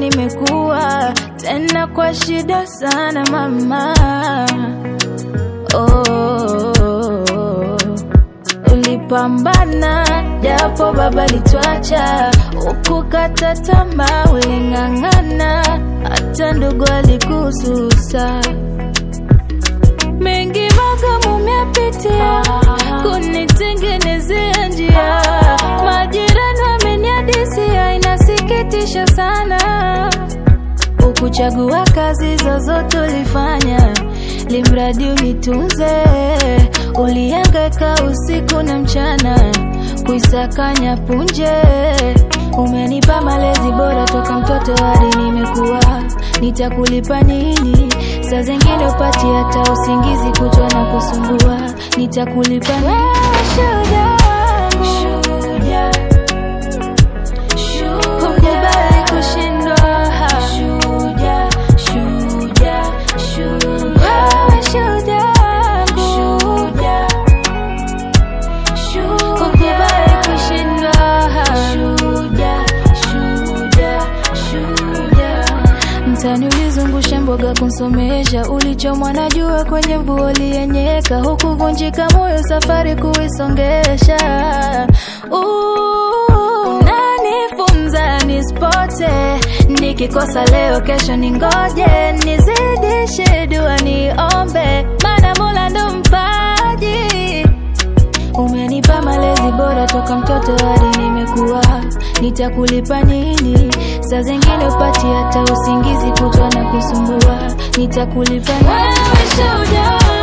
nimekuwa tena kwa shida sana mama. Oh, ulipambana japo baba litwacha, ukukata tamaa, uling'ang'ana hata ndugu alikususa. Mengi magumu umepitia kunitengenezea njia, majirani wameniadisia, inasikitisha sana. Ukuchagua kazi zozote ulifanya, limradi unitunze. Ulihangaika usiku na mchana kuisakanya punje. Umenipa malezi bora toka mtoto hadi nimekuwa, nitakulipa nini? Saa zingine upati hata usingizi kutwa na kusumbua, nitakulipa nini? Shujaa wangu. Hukubali kushindwa. Shujaa, shujaa, shujaa. Wewe shujaa wangu. Hukubali kushindwa. Mtani ulizungusha mboga kumsomesha, ulichomwa na jua kwenye mvua uliyenyeka, hukuvunjika moyo safari kuisongesha. Uh, Unanifunza nispote, nikikosa leo kesho ningoje, nizidishe dua niombe, maana Mola ndo mpaji Umenipa malezi bora toka mtoto hadi nimekuwa, nitakulipa nini? Saa zingine upati hata usingizi kutwa na kusumbua, nitakulipa nini? Wewe shujaa